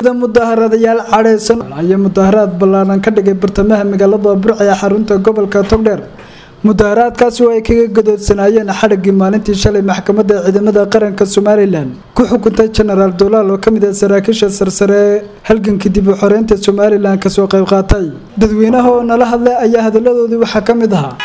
mida mudaharadayaal cadhaysan ayaa mudaharaad ballaaran ka dhigay bartamaha magaalada burca ee xarunta gobolka togdheer mudaharaadkaasi oo ay kaga gadoodsanaayeen xadhiggii maalintii shalay maxkamadda ciidamada qaranka somalilan ku xukuntay jenaraal dolaal oo kamid ah saraakiisha sarsare ee halgankii dib u xoreynta somalilan kasoo qayb qaatay dadweynaha oo nala hadlay ayaa hadalladoodii waxaa ka mid ahaa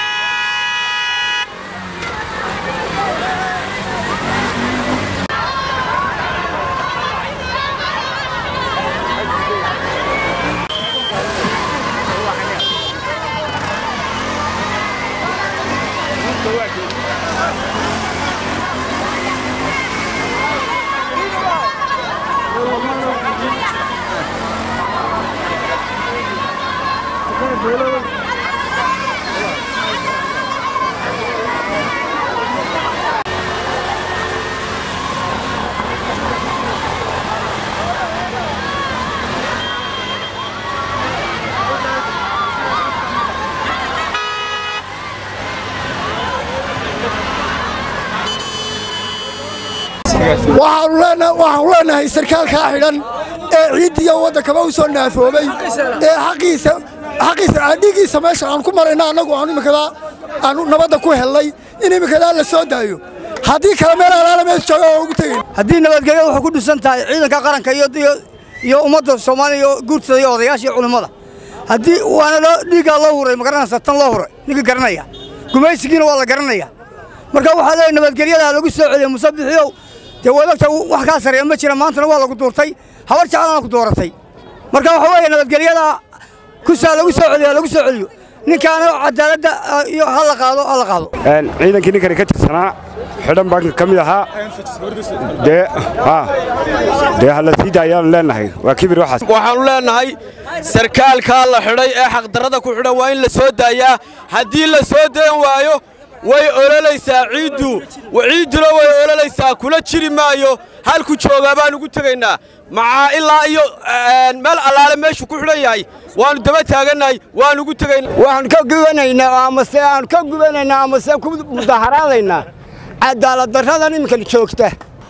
waxaanu leenahay sarkaalkaa xidhan ee ciiddiiyo waddankaba u soo naafoobay ee xaqiisa adhigiisa meesha aan ku marayna annagu aanu imikadaa aanu nabadda ku hellay in imikadaa la soo daayo haddii kale meel alaala mees jooga oo ugu tegin haddii nabadgelyo waxay ku dhisan tahay ciidanka qaranka iyo ummadda soomaaliya iyo guurtada iyo odayaasha iyo culimmada haddii waana loo dhiiggaa loo huray magaranaysa tan loo huray ninka garanaya gumaysigiina waa la garanaya marka waxaa leeyahy nabadgelyada lagu soo celiya musabixiyow dee wadagta wax kaa sarreeya ma jira maantana waa lagu duurtay habar jeclana ku dooratay marka waxa weeye nabadgelyada kusaa lagu soo celiyo lagu soo celiyo ninkaana cadaaladda iyo ha la qaado ha la qaado ciidankii ninkani ka tirsanaa xidhan baan ka mid ahaa dee dee halasiida ayaanu leenahay waa kibir waxaas waxaannu leennahay sarkaalkaa la xidhay ee xaqdarrada ku xidhan waa in la soo daayaa haddii la soo dayan waayo way ololaysaa ciiddu ciidduna way ololaysaa kula jiri maayo halku joogaa baan ugu tegaynaa macaa ilaa iyo meel allaale meeshuu ku xidhan yahay waannu daba taagannahay waan ugu tegaynaa waxaan ka gubanaynaa amase aan ka gubanaynaa amase ku mudaharaadaynaa cadaaladdarradan iminkan joogta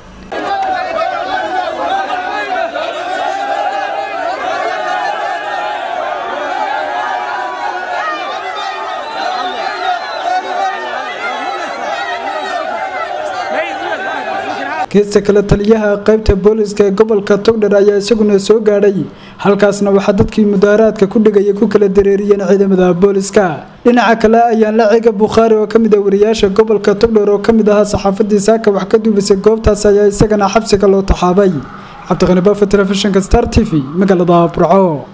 geesta kale taliyaha qaybta booliska ee gobolka togdher ayaa isaguna soo gaadhay halkaasna waxaa dadkii mudaharaadka ku dhigaya ku kala dareeriyeen ciidamada booliska dhinaca kale ayaan la ciga bukhaari oo kamid ah wariyaasha gobolka togdher oo kamid ahaa saxaafadii saaka wax ka duubisay goobtaas ayaa isagana xabsiga loo taxaabay cabdiqani baafa telefishinka star t v magaalada burco